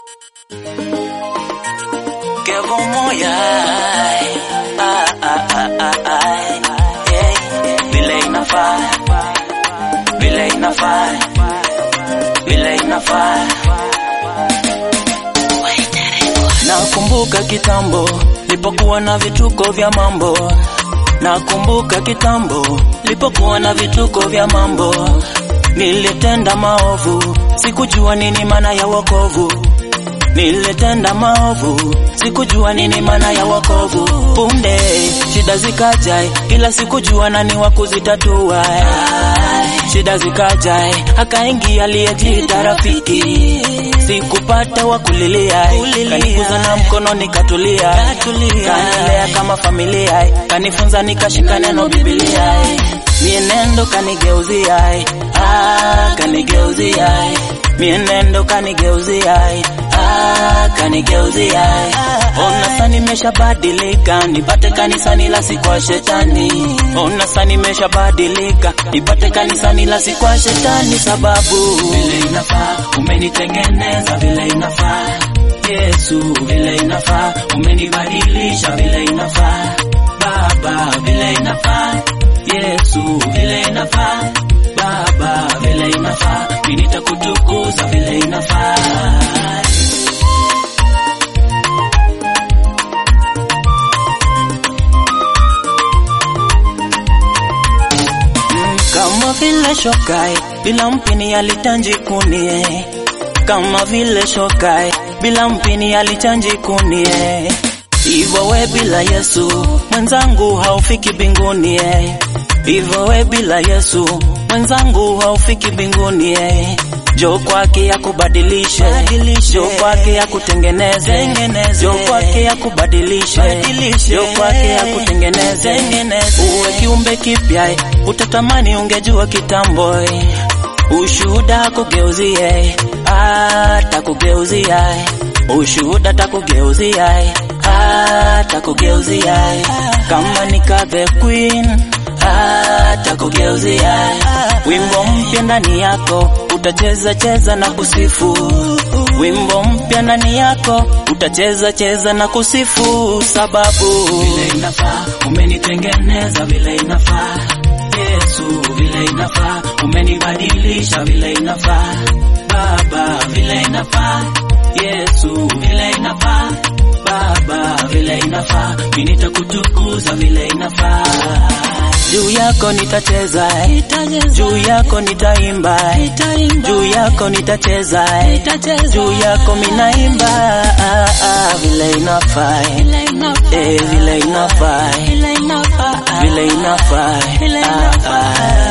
Que moya ah, ah, ah, ah, ah. Yeah. Vile inafaa vile inafaa vile inafaa Nakumbuka kitambo lipokuwa na vituko vya mambo, nakumbuka kitambo lipokuwa na vituko vya mambo. Nilitenda maovu, sikujua nini maana ya wokovu. Nilitenda maovu, sikujua nini maana ya wokovu. Punde shida zikaja, ila sikujua nani wa kuzitatua. Shida zikaja, akaingia aliyejiita rafiki sikupata wa kulilia, kanikuza na mkono nikatulia, kanilea kama familia, kanifunza nikashika neno Biblia, mienendo kanigeuzia, ah, kanigeuzia, mienendo kanigeuzia, ah, kanigeuzia. Ona sasa nimeshabadilika, nipate kanisani la si kwa shetani. Ona sasa nimeshabadilika, nipate kanisani la si kwa shetani, sababu vile inafaa umenitengeneza vile inafaa Yesu vile inafaa umenibadilisha vile inafaa Baba vile inafaa Yesu vile inafaa Baba vile inafaa mimi nitakutukuza vile inafaa kama vile shokai bila mpini alichanji kunie, kama vile shokai bila mpini alichanji kunie. Hivyo we bila Yesu mwenzangu haufiki mbinguni eh. Hivyo we bila Yesu mwenzangu haufiki mbinguni eh. Jo kwake ya kubadilishe, jo kwake ya kutengeneze, jo kwake ya kubadilishe, jo kwake ya kutengeneze, uwe kiumbe kipya, utatamani ungejua kitambo, ushuhuda kugeuzie, atakugeuzie, ushuhuda takugeuzia, atakugeuzia, kama nika the queen atakugeuzia wimbo mpya ndani yako utacheza cheza na kusifu wimbo mpya ndani yako utacheza cheza na kusifu sababu vile inafaa umenitengeneza vile inafaa Yesu vile inafaa umenibadilisha vile inafaa Baba vile inafaa Yesu vile inafaa Baba vile inafaa mimi nitakutukuza vile inafaa juu yako nitacheza, juu yako nitaimba, juu yako nitacheza, juu yako minaimba, ah, ah, vile inafaa, eh, vile inafaa, vile inafaa, ah, ah.